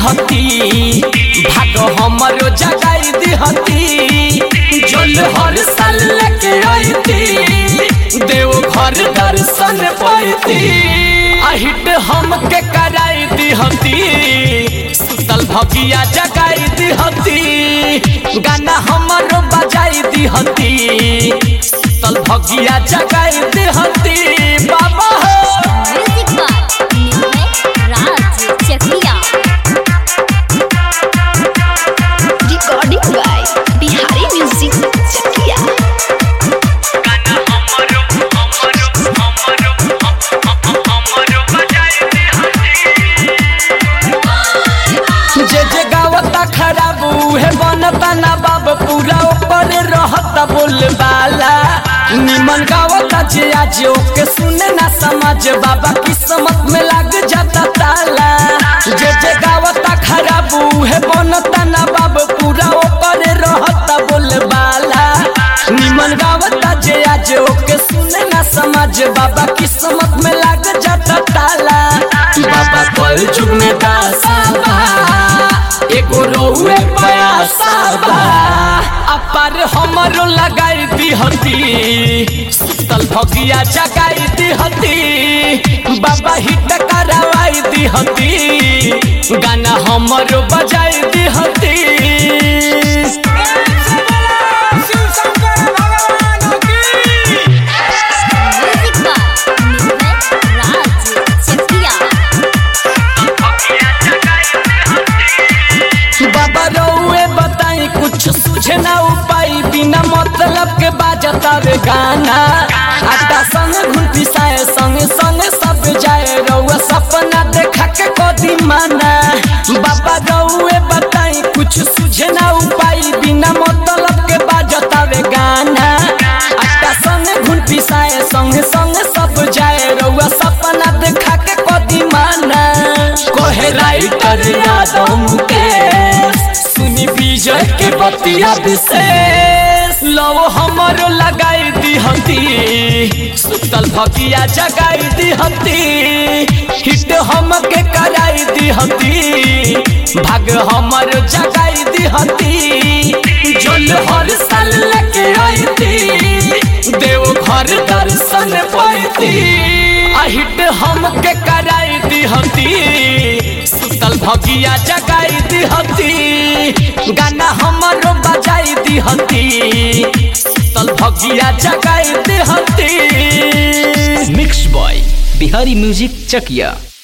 दिहती भाग हमरो जगाई दिहती जल हर साल लेके आईती देव घर दर्शन पाईती अहिट हमके कराई दिहती सुतल भगिया जगाई दिहती गाना हमरो बजाई दिहती सुतल भगिया जगाई दिहती बाबा हो music by Nirbhay Raj Chakia recording by Bihari music Chakia जे जे गावता खराब उहे बनता ना बाब पूरा ऊपर रहता बोलबाला निमन गावता जे आज ओके सुने ना समझ बाबा किस्मत में लग जाता ताला जे जे गावता खराब उहे बनता ना बाब पूरा ऊपर रहता बोलबाला निमन गावता जे आज ओके सुने ना समझ बाबा किस्मत में लग जाता ताला बाबा कल जुग में दासा बा एगो रोए पयासा बा अपार हमरो लगाई दिहती सुतल भगिया जगाई दिहती बाबा हिट करवाई दिहती गाना हमरो बजाई दिहती म्यूजिक बाय निर्भय राज चकिया बाबा रउए बताई कुछ सुझे ना उपाय बिना मतलब के बाजता रे गाना आटा संग घुल पिसाए संग संग सब जाए रउआ सपना देखा के कदी माना बाबा रउए बताई कुछ सुझे ना उपाय बिना मतलब के बाजता रे गाना आटा संग घुल पिसाए संग संग सब जाए रउआ सपना देखा के कदी माना कोहे राइटर यादव मुकेश सुनी विजय के बतिया विशेष लव हमरो लगाई दिहती सुतल भकिया जगाई दिहती हिट हमके कराई दिहती भाग हमरो जगाई दिहती जोल हर साल लेके आईती देव घर दर्शन पाईती अहिट हमके कराई दिहती सुतल भगिया जगाई दिहती गाना हमरो बजाई दिहती सुतल भगिया जगाई दिहती मिक्स बॉय बिहारी म्यूजिक चकिया